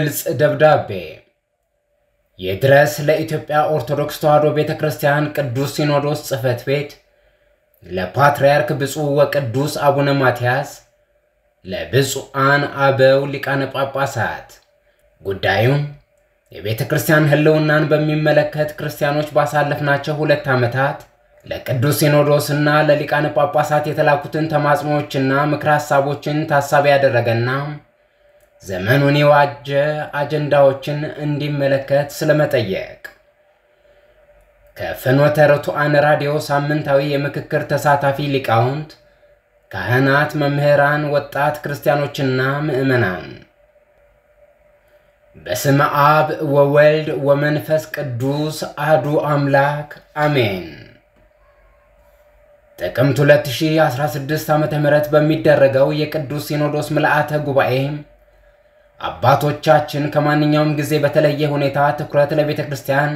ግልጽ ደብዳቤ ይድረስ ለኢትዮጵያ ኦርቶዶክስ ተዋሕዶ ቤተ ክርስቲያን ቅዱስ ሲኖዶስ ጽሕፈት ቤት ለፓትርያርክ ብፁዕ ወቅዱስ አቡነ ማትያስ ለብፁዓን አበው ሊቃነ ጳጳሳት ጉዳዩም የቤተ ክርስቲያን ሕልውናን በሚመለከት ክርስቲያኖች ባሳለፍናቸው ሁለት ዓመታት ለቅዱስ ሲኖዶስና ለሊቃነ ጳጳሳት የተላኩትን ተማጽኖዎችና ምክረ ሐሳቦችን ታሳቢ ያደረገና ዘመኑን የዋጀ አጀንዳዎችን እንዲመለከት ስለመጠየቅ ከፍኖተ ርቱዓን ራዲዮ ሳምንታዊ የምክክር ተሳታፊ ሊቃውንት፣ ካህናት፣ መምህራን፣ ወጣት ክርስቲያኖችና ምዕመናን በስመ አብ ወወልድ ወመንፈስ ቅዱስ አህዱ አምላክ አሜን። ጥቅምት 2016 ዓ ም በሚደረገው የቅዱስ ሲኖዶስ ምልአተ ጉባኤ አባቶቻችን ከማንኛውም ጊዜ በተለየ ሁኔታ ትኩረት ለቤተ ክርስቲያን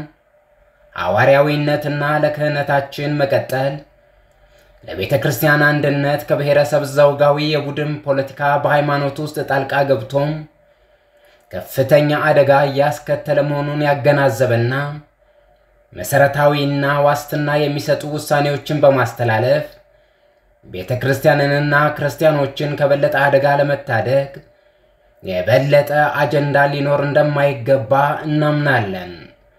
ሐዋርያዊነትና ለክህነታችን መቀጠል፣ ለቤተ ክርስቲያን አንድነት ከብሔረሰብ ዘውጋዊ የቡድን ፖለቲካ በሃይማኖት ውስጥ ጣልቃ ገብቶም ከፍተኛ አደጋ እያስከተለ መሆኑን ያገናዘበና መሠረታዊና ዋስትና የሚሰጡ ውሳኔዎችን በማስተላለፍ ቤተ ክርስቲያንንና ክርስቲያኖችን ከበለጠ አደጋ ለመታደግ የበለጠ አጀንዳ ሊኖር እንደማይገባ እናምናለን።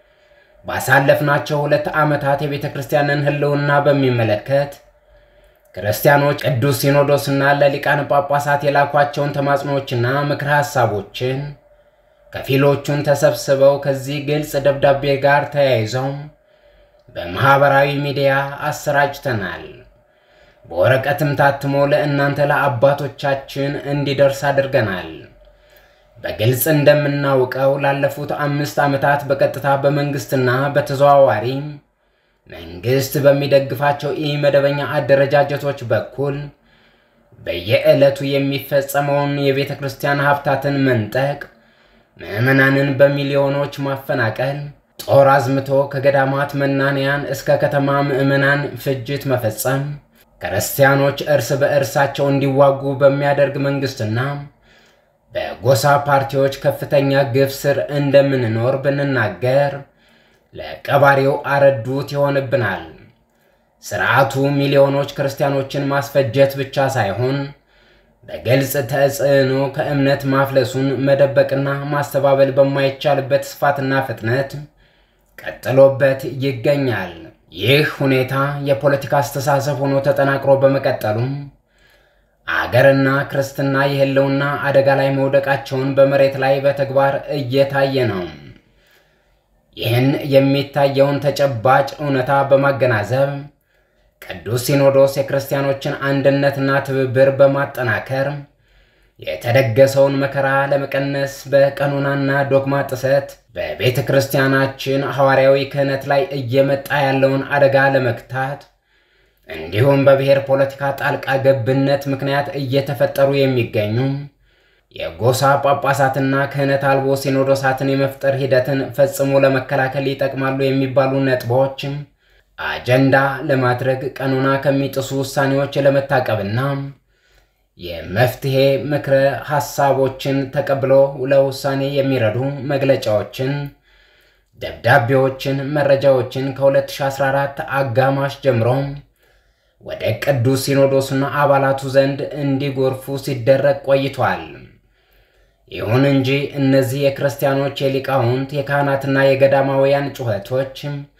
ባሳለፍናቸው ሁለት ዓመታት የቤተ ክርስቲያንን ሕልውና በሚመለከት ክርስቲያኖች ቅዱስ ሲኖዶስና ለሊቃነ ጳጳሳት የላኳቸውን ተማጽኖዎችና ምክረ ሐሳቦችን ከፊሎቹን ተሰብስበው ከዚህ ግልጽ ደብዳቤ ጋር ተያይዘው በማኅበራዊ ሚዲያ አሰራጭተናል። በወረቀትም ታትሞ ለእናንተ ለአባቶቻችን እንዲደርስ አድርገናል። በግልጽ እንደምናውቀው ላለፉት አምስት ዓመታት በቀጥታ በመንግሥትና በተዘዋዋሪ መንግሥት በሚደግፋቸው ኢ-መደበኛ አደረጃጀቶች በኩል በየዕለቱ የሚፈጸመውን የቤተ ክርስቲያን ሀብታትን መንጠቅ ምዕመናንን በሚሊዮኖች ማፈናቀል፣ ጦር አዝምቶ ከገዳማት መናንያን እስከ ከተማ ምዕመናን ፍጅት መፈጸም፣ ክርስቲያኖች እርስ በእርሳቸው እንዲዋጉ በሚያደርግ መንግሥትና በጎሳ ፓርቲዎች ከፍተኛ ግፍ ስር እንደምንኖር ብንናገር ለቀባሪው አረዱት ይሆንብናል። ስርዓቱ ሚሊዮኖች ክርስቲያኖችን ማስፈጀት ብቻ ሳይሆን በግልጽ ተጽዕኖ ከእምነት ማፍለሱን መደበቅና ማስተባበል በማይቻልበት ስፋትና ፍጥነት ቀጥሎበት ይገኛል። ይህ ሁኔታ የፖለቲካ አስተሳሰብ ሆኖ ተጠናክሮ በመቀጠሉም አገርና ክርስትና የሕልውና አደጋ ላይ መውደቃቸውን በመሬት ላይ በተግባር እየታየ ነው። ይህን የሚታየውን ተጨባጭ እውነታ በማገናዘብ ቅዱስ ሲኖዶስ የክርስቲያኖችን አንድነትና ትብብር በማጠናከር የተደገሰውን መከራ ለመቀነስ በቀኖናና ዶግማ ጥሰት በቤተ ክርስቲያናችን ሐዋርያዊ ክህነት ላይ እየመጣ ያለውን አደጋ ለመግታት እንዲሁም በብሔር ፖለቲካ ጣልቃ ገብነት ምክንያት እየተፈጠሩ የሚገኙ የጎሳ ጳጳሳትና ክህነት አልቦ ሲኖዶሳትን የመፍጠር ሂደትን ፈጽሞ ለመከላከል ይጠቅማሉ የሚባሉ ነጥቦች አጀንዳ ለማድረግ ቀኖና ከሚጥሱ ውሳኔዎች ለመታቀብና የመፍትሄ ምክረ ሐሳቦችን ተቀብሎ ለውሳኔ የሚረዱ መግለጫዎችን፣ ደብዳቤዎችን፣ መረጃዎችን ከ2014 አጋማሽ ጀምሮ ወደ ቅዱስ ሲኖዶስና አባላቱ ዘንድ እንዲጎርፉ ሲደረግ ቆይቷል። ይሁን እንጂ እነዚህ የክርስቲያኖች የሊቃውንት የካህናትና የገዳማውያን ጩኸቶች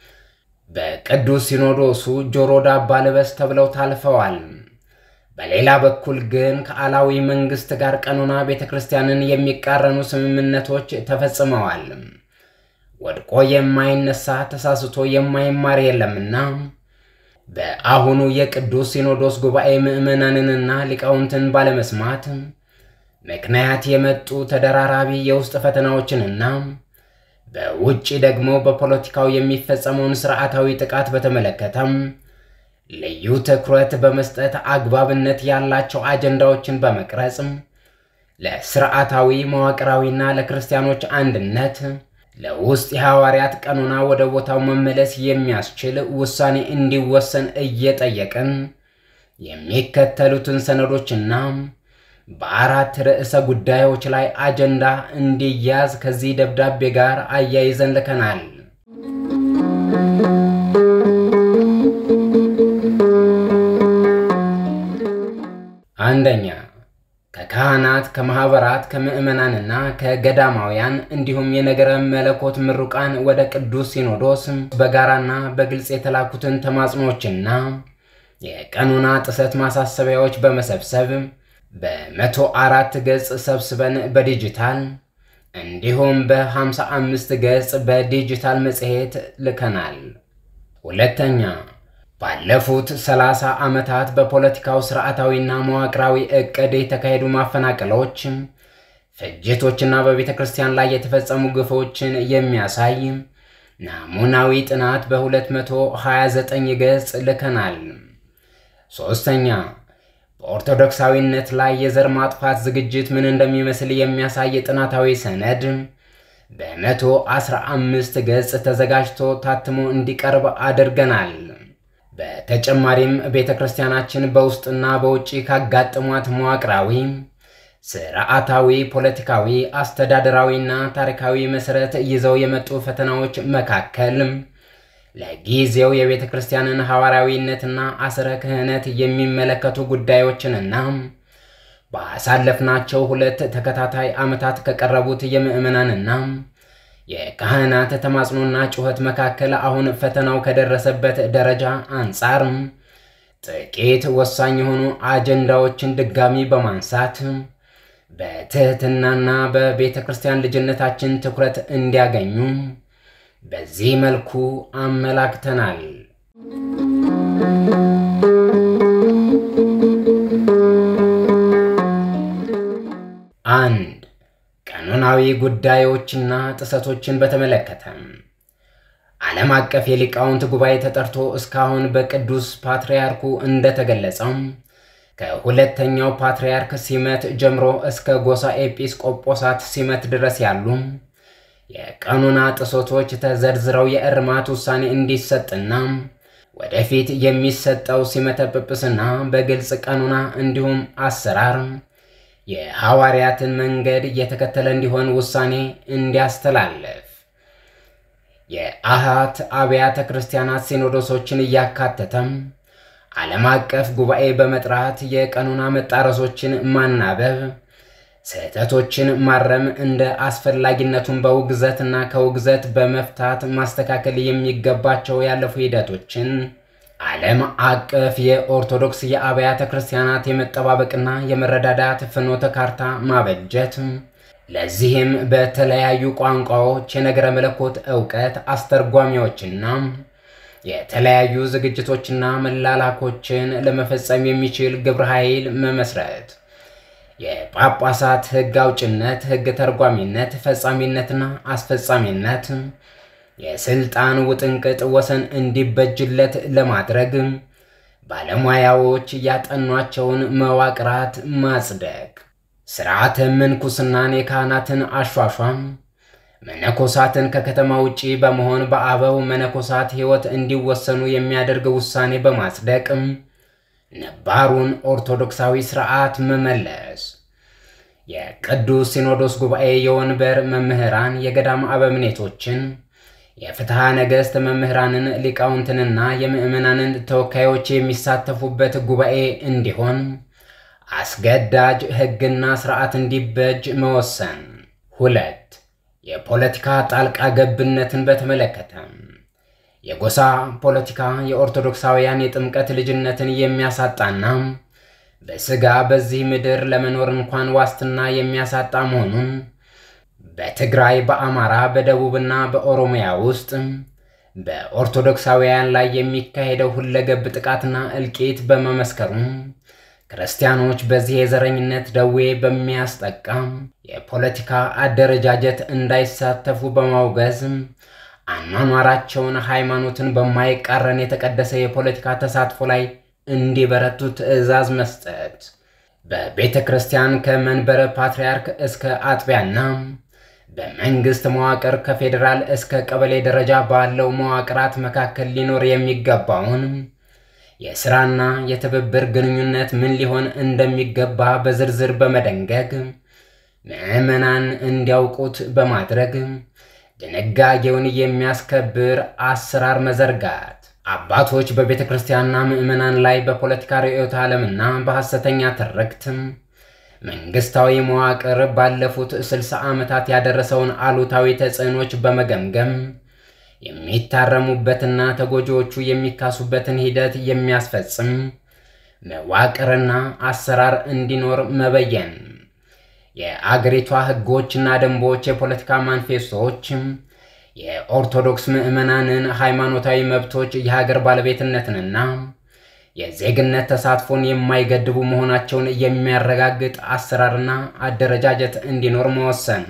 በቅዱስ ሲኖዶሱ ጆሮ ዳባ ልበስ ተብለው ታልፈዋል። በሌላ በኩል ግን ከአላዊ መንግሥት ጋር ቀኖና ቤተ ክርስቲያንን የሚቃረኑ ስምምነቶች ተፈጽመዋል። ወድቆ የማይነሳ ተሳስቶ የማይማር የለምና በአሁኑ የቅዱስ ሲኖዶስ ጉባኤ ምዕመናንንና ሊቃውንትን ባለመስማት ምክንያት የመጡ ተደራራቢ የውስጥ ፈተናዎችንና በውጭ ደግሞ በፖለቲካው የሚፈጸመውን ስርዓታዊ ጥቃት በተመለከተም ልዩ ትኩረት በመስጠት አግባብነት ያላቸው አጀንዳዎችን በመቅረጽ ለስርዓታዊ መዋቅራዊና ለክርስቲያኖች አንድነት ለውስጥ የሐዋርያት ቀኖና ወደ ቦታው መመለስ የሚያስችል ውሳኔ እንዲወሰን እየጠየቅን የሚከተሉትን ሰነዶችና በአራት ርዕሰ ጉዳዮች ላይ አጀንዳ እንዲያዝ ከዚህ ደብዳቤ ጋር አያይዘን ልከናል። አንደኛ ከካህናት ከማኅበራት ከምዕመናንና ከገዳማውያን እንዲሁም የነገረ መለኮት ምሩቃን ወደ ቅዱስ ሲኖዶስ በጋራና በግልጽ የተላኩትን ተማጽኖችና የቀኖና ጥሰት ማሳሰቢያዎች በመሰብሰብ በመቶ አራት ገጽ ሰብስበን በዲጂታል እንዲሁም በ55 ገጽ በዲጂታል መጽሔት ልከናል። ሁለተኛ ባለፉት 30 ዓመታት በፖለቲካው ስርዓታዊና መዋቅራዊ ዕቅድ የተካሄዱ ማፈናቀሎች፣ ፍጅቶችና በቤተ ክርስቲያን ላይ የተፈጸሙ ግፎችን የሚያሳይ ናሙናዊ ጥናት በ229 ገጽ ልከናል። ሦስተኛ በኦርቶዶክሳዊነት ላይ የዘር ማጥፋት ዝግጅት ምን እንደሚመስል የሚያሳይ ጥናታዊ ሰነድ በመቶ አስራ አምስት ገጽ ተዘጋጅቶ ታትሞ እንዲቀርብ አድርገናል። በተጨማሪም ቤተ ክርስቲያናችን በውስጥና በውጭ ካጋጠሟት መዋቅራዊ፣ ስርዓታዊ፣ ፖለቲካዊ፣ አስተዳደራዊና ታሪካዊ መሠረት ይዘው የመጡ ፈተናዎች መካከል ለጊዜው የቤተ ክርስቲያንን ሐዋርያዊነትና አስረ ክህነት የሚመለከቱ ጉዳዮችንና ባሳለፍናቸው ሁለት ተከታታይ ዓመታት ከቀረቡት የምዕመናንና የካህናት ተማጽኖና ጩኸት መካከል አሁን ፈተናው ከደረሰበት ደረጃ አንጻር ጥቂት ወሳኝ የሆኑ አጀንዳዎችን ድጋሚ በማንሳት በትህትናና በቤተ ክርስቲያን ልጅነታችን ትኩረት እንዲያገኙ በዚህ መልኩ አመላክተናል። አንድ ቀኖናዊ ጉዳዮችና ጥሰቶችን በተመለከተ ዓለም አቀፍ የሊቃውንት ጉባኤ ተጠርቶ እስካሁን በቅዱስ ፓትርያርኩ እንደተገለጸው ከሁለተኛው ፓትርያርክ ሲመት ጀምሮ እስከ ጎሳ ኤጲስቆጶሳት ሲመት ድረስ ያሉ የቀኖና ጥሰቶች ተዘርዝረው የእርማት ውሳኔ እንዲሰጥና ወደፊት የሚሰጠው ሲመተ ጵጵስና በግልጽ ቀኖና እንዲሁም አሰራር የሐዋርያትን መንገድ እየተከተለ እንዲሆን ውሳኔ እንዲያስተላልፍ የአሃት አብያተ ክርስቲያናት ሲኖዶሶችን እያካተተም ዓለም አቀፍ ጉባኤ በመጥራት የቀኖና መጣረሶችን ማናበብ፣ ስህተቶችን ማረም፣ እንደ አስፈላጊነቱን በውግዘትና ከውግዘት በመፍታት ማስተካከል የሚገባቸው ያለፉ ሂደቶችን ዓለም አቀፍ የኦርቶዶክስ የአብያተ ክርስቲያናት የመጠባበቅና የመረዳዳት ፍኖተ ካርታ ማበጀት፣ ለዚህም በተለያዩ ቋንቋዎች የነገረ መለኮት ዕውቀት አስተርጓሚዎችና የተለያዩ ዝግጅቶችና መላላኮችን ለመፈጸም የሚችል ግብረ ኃይል መመስረት፣ የጳጳሳት ሕግ አውጭነት፣ ሕግ ተርጓሚነት፣ ፈጻሚነትና አስፈጻሚነት የስልጣን ውጥንቅጥ ወሰን እንዲበጅለት ለማድረግ ባለሙያዎች ያጠኗቸውን መዋቅራት ማጽደቅ፣ ስርዓተ ምንኩስናን የካህናትን አሿሿም መነኮሳትን ከከተማ ውጪ በመሆን በአበው መነኮሳት ሕይወት እንዲወሰኑ የሚያደርግ ውሳኔ በማጽደቅ ነባሩን ኦርቶዶክሳዊ ስርዓት መመለስ፣ የቅዱስ ሲኖዶስ ጉባኤ የወንበር መምህራን የገዳም አበምኔቶችን የፍትሐ ነገሥት መምህራንን ሊቃውንትንና የምዕመናንን ተወካዮች የሚሳተፉበት ጉባኤ እንዲሆን አስገዳጅ ሕግና ስርዓት እንዲበጅ መወሰን። ሁለት የፖለቲካ ጣልቃ ገብነትን በተመለከተ የጎሳ ፖለቲካ የኦርቶዶክሳውያን የጥምቀት ልጅነትን የሚያሳጣና በሥጋ በዚህ ምድር ለመኖር እንኳን ዋስትና የሚያሳጣ መሆኑን በትግራይ፣ በአማራ፣ በደቡብና በኦሮሚያ ውስጥ በኦርቶዶክሳውያን ላይ የሚካሄደው ሁለገብ ጥቃትና እልቂት በመመስከሩ ክርስቲያኖች በዚህ የዘረኝነት ደዌ በሚያስጠቃ የፖለቲካ አደረጃጀት እንዳይሳተፉ በማውገዝ አኗኗራቸውን ሃይማኖትን በማይቃረን የተቀደሰ የፖለቲካ ተሳትፎ ላይ እንዲበረቱ ትዕዛዝ መስጠት፣ በቤተ ክርስቲያን ከመንበረ ፓትርያርክ እስከ አጥቢያና በመንግስት መዋቅር ከፌዴራል እስከ ቀበሌ ደረጃ ባለው መዋቅራት መካከል ሊኖር የሚገባውን የሥራና የትብብር ግንኙነት ምን ሊሆን እንደሚገባ በዝርዝር በመደንገግ ምዕመናን እንዲያውቁት በማድረግ ድንጋጌውን የሚያስከብር አሰራር መዘርጋት አባቶች በቤተ ክርስቲያንና ምዕመናን ላይ በፖለቲካ ርዕዮተ ዓለምና በሐሰተኛ ትርክት መንግሥታዊ መዋቅር ባለፉት ስልሳ ዓመታት ያደረሰውን አሉታዊ ተጽዕኖች በመገምገም የሚታረሙበትና ተጎጂዎቹ የሚካሱበትን ሂደት የሚያስፈጽም መዋቅርና አሰራር እንዲኖር መበየን የአገሪቷ ሕጎችና ደንቦች፣ የፖለቲካ ማኒፌስቶዎች የኦርቶዶክስ ምዕመናንን ሃይማኖታዊ መብቶች፣ የሀገር ባለቤትነትንና የዜግነት ተሳትፎን የማይገድቡ መሆናቸውን የሚያረጋግጥ አሰራርና አደረጃጀት እንዲኖር መወሰን።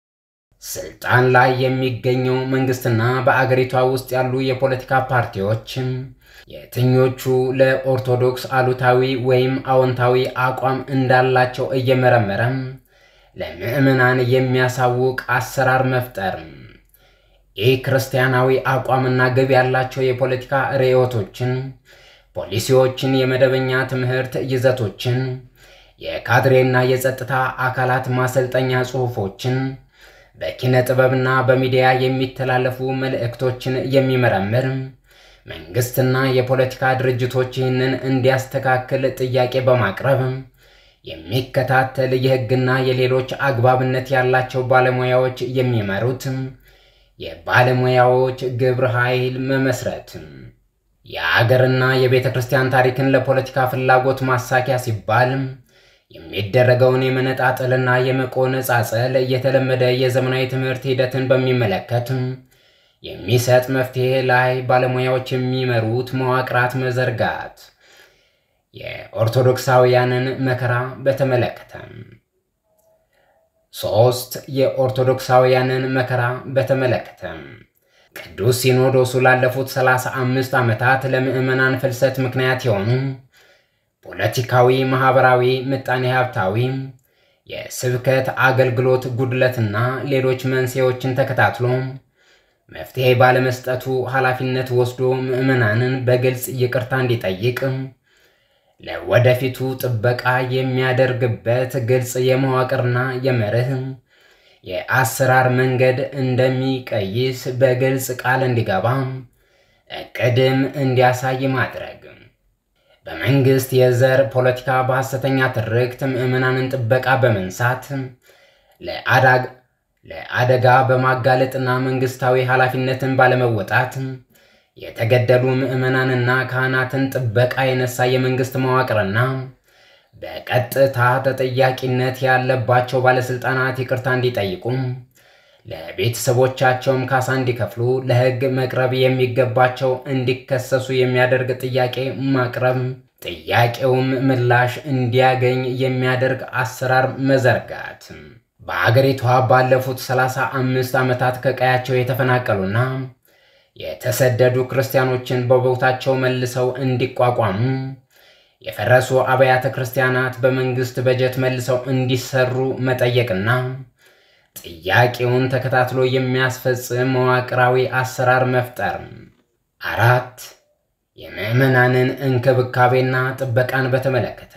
ስልጣን ላይ የሚገኘው መንግስትና በአገሪቷ ውስጥ ያሉ የፖለቲካ ፓርቲዎች የትኞቹ ለኦርቶዶክስ አሉታዊ ወይም አዎንታዊ አቋም እንዳላቸው እየመረመረ ለምዕመናን የሚያሳውቅ አሰራር መፍጠር። ይህ ክርስቲያናዊ አቋምና ግብ ያላቸው የፖለቲካ ርዕዮቶችን፣ ፖሊሲዎችን፣ የመደበኛ ትምህርት ይዘቶችን፣ የካድሬና የጸጥታ አካላት ማሰልጠኛ ጽሑፎችን፣ በኪነ ጥበብና በሚዲያ የሚተላለፉ መልእክቶችን የሚመረምር መንግስትና የፖለቲካ ድርጅቶች ይህንን እንዲያስተካክል ጥያቄ በማቅረብ የሚከታተል የሕግና የሌሎች አግባብነት ያላቸው ባለሙያዎች የሚመሩት የባለሙያዎች ግብረ ኃይል መመስረት። የአገርና የቤተ ክርስቲያን ታሪክን ለፖለቲካ ፍላጎት ማሳኪያ ሲባል የሚደረገውን የመነጣጠልና የመቆነጻጸል የተለመደ የዘመናዊ ትምህርት ሂደትን በሚመለከት የሚሰጥ መፍትሄ ላይ ባለሙያዎች የሚመሩት መዋቅራት መዘርጋት። የኦርቶዶክሳውያንን መከራ በተመለከተ ሶስት የኦርቶዶክሳውያንን መከራ በተመለከተ ቅዱስ ሲኖዶሱ ላለፉት ሰላሳ አምስት ዓመታት ለምዕመናን ፍልሰት ምክንያት የሆኑ ፖለቲካዊ፣ ማኅበራዊ፣ ምጣኔ ሀብታዊ፣ የስብከት አገልግሎት ጉድለትና ሌሎች መንስኤዎችን ተከታትሎ መፍትሔ ባለመስጠቱ ኃላፊነት ወስዶ ምዕመናንን በግልጽ ይቅርታ እንዲጠይቅ ለወደፊቱ ጥበቃ የሚያደርግበት ግልጽ የመዋቅርና የመርህ የአሰራር መንገድ እንደሚቀይስ በግልጽ ቃል እንዲገባ እቅድም እንዲያሳይ ማድረግ በመንግስት የዘር ፖለቲካ በሐሰተኛ ትርክት ምዕመናንን ጥበቃ በመንሳት ለአደጋ በማጋለጥና መንግስታዊ ኃላፊነትን ባለመወጣት የተገደሉ ምዕመናንና ካህናትን ጥበቃ የነሳ የመንግስት መዋቅርና በቀጥታ ተጠያቂነት ያለባቸው ባለሥልጣናት ይቅርታ እንዲጠይቁ ለቤተሰቦቻቸውም ካሳ እንዲከፍሉ ለሕግ መቅረብ የሚገባቸው እንዲከሰሱ የሚያደርግ ጥያቄ ማቅረብ ጥያቄውም ምላሽ እንዲያገኝ የሚያደርግ አሰራር መዘርጋት በአገሪቷ ባለፉት ሰላሳ አምስት ዓመታት ከቀያቸው የተፈናቀሉና የተሰደዱ ክርስቲያኖችን በቦታቸው መልሰው እንዲቋቋሙ የፈረሱ አብያተ ክርስቲያናት በመንግስት በጀት መልሰው እንዲሰሩ መጠየቅና ጥያቄውን ተከታትሎ የሚያስፈጽም መዋቅራዊ አሰራር መፍጠር። አራት የምዕመናንን እንክብካቤና ጥበቃን በተመለከተ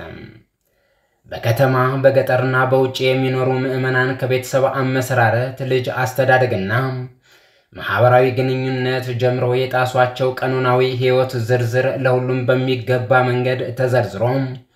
በከተማ በገጠርና በውጭ የሚኖሩ ምዕመናን ከቤተሰብ አመሰራረት፣ ልጅ አስተዳደግና ማህበራዊ ግንኙነት ጀምሮ የጣሷቸው ቀኖናዊ ሕይወት ዝርዝር ለሁሉም በሚገባ መንገድ ተዘርዝሮ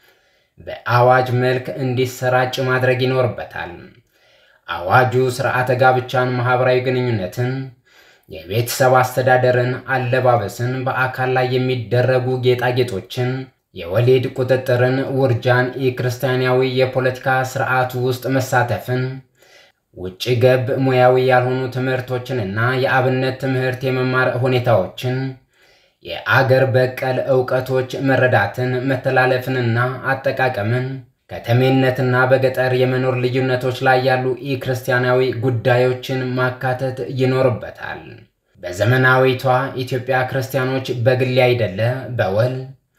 በአዋጅ መልክ እንዲሰራጭ ማድረግ ይኖርበታል። አዋጁ ስርዓተ ጋብቻን፣ ማህበራዊ ግንኙነትን፣ የቤተሰብ አስተዳደርን፣ አለባበስን፣ በአካል ላይ የሚደረጉ ጌጣጌጦችን፣ የወሊድ ቁጥጥርን፣ ውርጃን፣ የክርስቲያናዊ የፖለቲካ ስርዓት ውስጥ መሳተፍን ውጭ ገብ ሙያዊ ያልሆኑ ትምህርቶችንና የአብነት ትምህርት የመማር ሁኔታዎችን፣ የአገር በቀል ዕውቀቶች መረዳትን፣ መተላለፍንና አጠቃቀምን፣ ከተሜነትና በገጠር የመኖር ልዩነቶች ላይ ያሉ ኢክርስቲያናዊ ጉዳዮችን ማካተት ይኖርበታል። በዘመናዊቷ ኢትዮጵያ ክርስቲያኖች በግል አይደለ በወል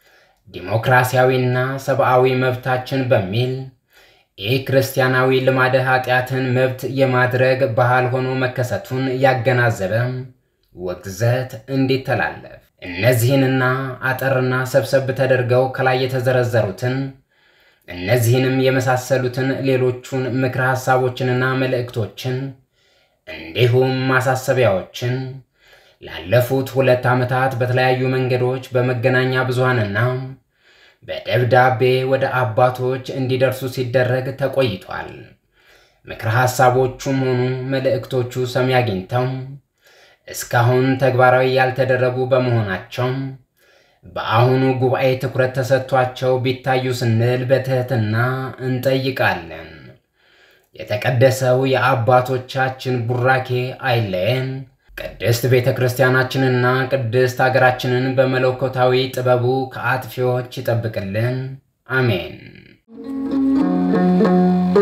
ዲሞክራሲያዊና ሰብአዊ መብታችን በሚል ይህ ክርስቲያናዊ ልማደ ኃጢአትን መብት የማድረግ ባህል ሆኖ መከሰቱን ያገናዘበ ውግዘት እንዲተላለፍ እነዚህንና አጠርና ሰብሰብ ተደርገው ከላይ የተዘረዘሩትን እነዚህንም የመሳሰሉትን ሌሎቹን ምክረ ሐሳቦችንና መልእክቶችን እንዲሁም ማሳሰቢያዎችን ላለፉት ሁለት ዓመታት በተለያዩ መንገዶች በመገናኛ ብዙሃንና በደብዳቤ ወደ አባቶች እንዲደርሱ ሲደረግ ተቆይቷል። ምክረ ሐሳቦቹም ሆኑ መልእክቶቹ ሰሚ አግኝተው እስካሁን ተግባራዊ ያልተደረጉ በመሆናቸው በአሁኑ ጉባኤ ትኩረት ተሰጥቷቸው ቢታዩ ስንል በትህትና እንጠይቃለን። የተቀደሰው የአባቶቻችን ቡራኬ አይለየን። ቅድስት ቤተ ክርስቲያናችንና ቅድስት አገራችንን በመለኮታዊ ጥበቡ ከአጥፊዎች ይጠብቅልን። አሜን።